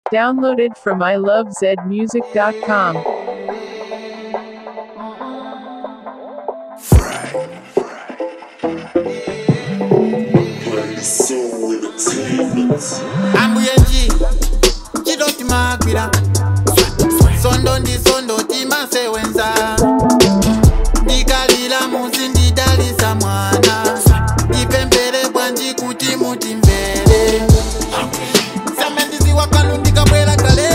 Downloaded from ilovezmusic.com. ambuyenji chidoti magwira sondo ndi sondo timasewenza ndikalira muzi ndidalisa mwana ndipempere bwanji kuti mutimvere sembe ndiziwa kwanu ndikabwera kale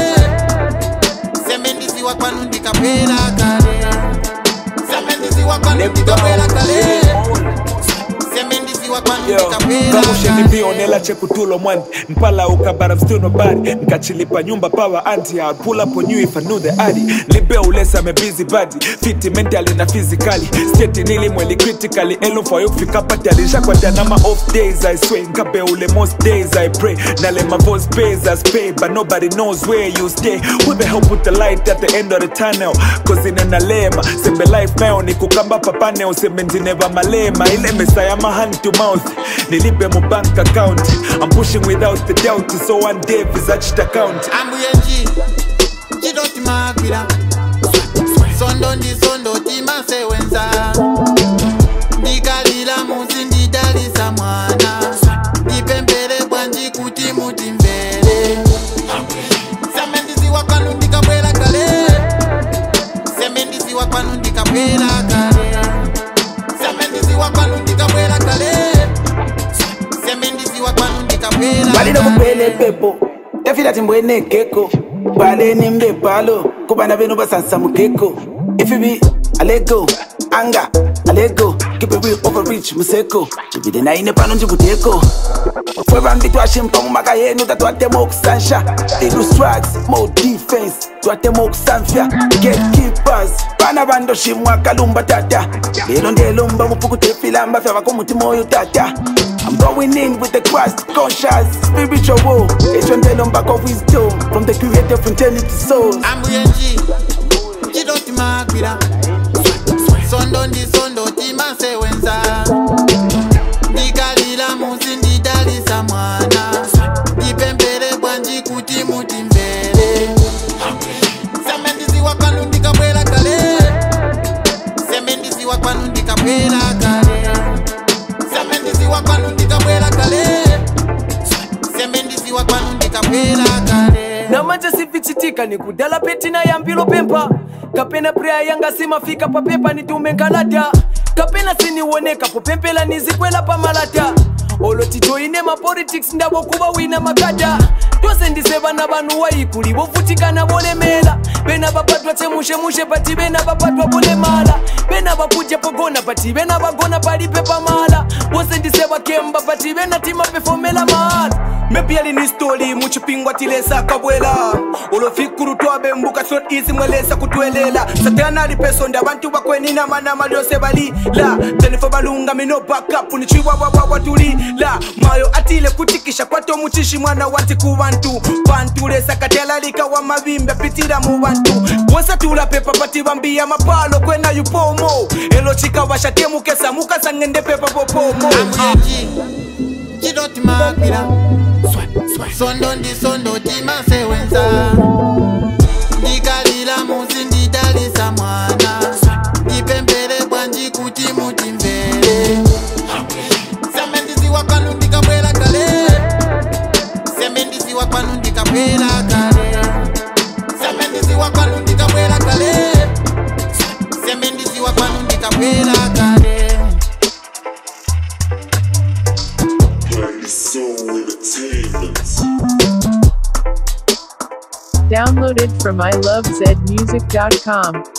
sembe ndiziwa kwanu ndikabwera kale sembe ndiziwa kwanu ndikabwera kale sembe ndiziwa kwanu ndikabwera kamusheni kale mbionela chekutulo mwani mpala ukabara mstuno bari nkachilipa nyumba power anti I'll pull up on you if I knew the addy libe ulesa me busy body fit mentally na physically state nilimweli critically elo for you kufika pati alishakwata na ma off days I swear nkabe ule most days I pray na le my voice pays as pay but nobody knows where you stay who the hell put the light at the end of the tunnel cause inena lema sembe life nayo ni kukamba papane usembe ndineva malema ile mesa ya ma hand to mouth nilipe mu bank account I'm pushing without the doubt so one day visaged account ambuyenji chidoti magwira sondo ndi sondo timasewenza ndikalira muzi ndidalisa mwana ndipempere bwanji kuti mutimvere sembe ndiziwa kwanu ndikabwera kale sembe ndiziwa kwanu ndikabwera kale sembe ndiziwa kwanu ndikabwera kale sembe ndiziwa kwanu ndikabwera balino kale kuphela epepo efila timbwene geko baleni mbebhalo kubana benu basansa mugeko ifibi alego anga alego kipewi overreach museko jibide naine pano njikudeko fwe bambi twashimpa mumaka yenu tatwatema okusansha ilu structs mo defense twatema okusanfya gatekeepers bana bandoshimwa kalumba tata lelo ndelomba mupukutefilamba fya bakomutima oyo tata I'm going in with the Christ conscious spiritual war. Echondelo mbako wisdom from the creator of eternity souls. ambuyenji chidoti magwira sondo ndi sondo timasewenza ndikalira muzi ndidalisa mwana ndipempere bwanji kuti mutimvere sembe ndiziwa kwanu ndikabwera kale sembe ndiziwa kwanu ndikabwera kale sembe ndiziwa kwanu ndikabwera kale sembe ndiziwa kwanu ndikabwera kale namanje sivichitika ni kudala petina yambilo pempa kapena preya yanga simafika papepa nitume nkalata kapena siniwoneka popempela nizikwela pamalata oloti joine mapolitics ndavo kuva wina makata tose ndise vana vanhu waikuli vofutikana volemela vena vapatwa chemushemushe pati vena vapatwa volemala vena vakudya pogona pati vena vagona palipe pamala vose ndise vakemba pati vena timapefomela mahala mepiali ni stori muchipingwa tilesa kabwela ulofikuru twabembuka sot isi mwelesa kutwelela satanali pesonda abantu bakwenina manama lyose balila tenefo balunga mino bakapu nichiwawawabwa tulila mayo atile kutikisha kwato muchishi mwana wati ku bantu pantulesa katelalika wa mavimbe pitira mu bantu wose tulapepa pati bambiya mapalo kwena yupomo elo chikawashatemukesa mukasangende pepa popomo ambuyenji chidoti magwira sondo ndi sondo timasewenza ndikalira muzi ndidalisa mwana ndipempere bwanji kuti mutimvere sembe ndiziwa kwanu ndikabwera kale sembe ndiziwa kwanu ndikabwera kale sembe ndiziwa kwanu ndikabwera kale sembe ndiziwa kwanu ndikabwera kale Downloaded from ilovezmusic.com.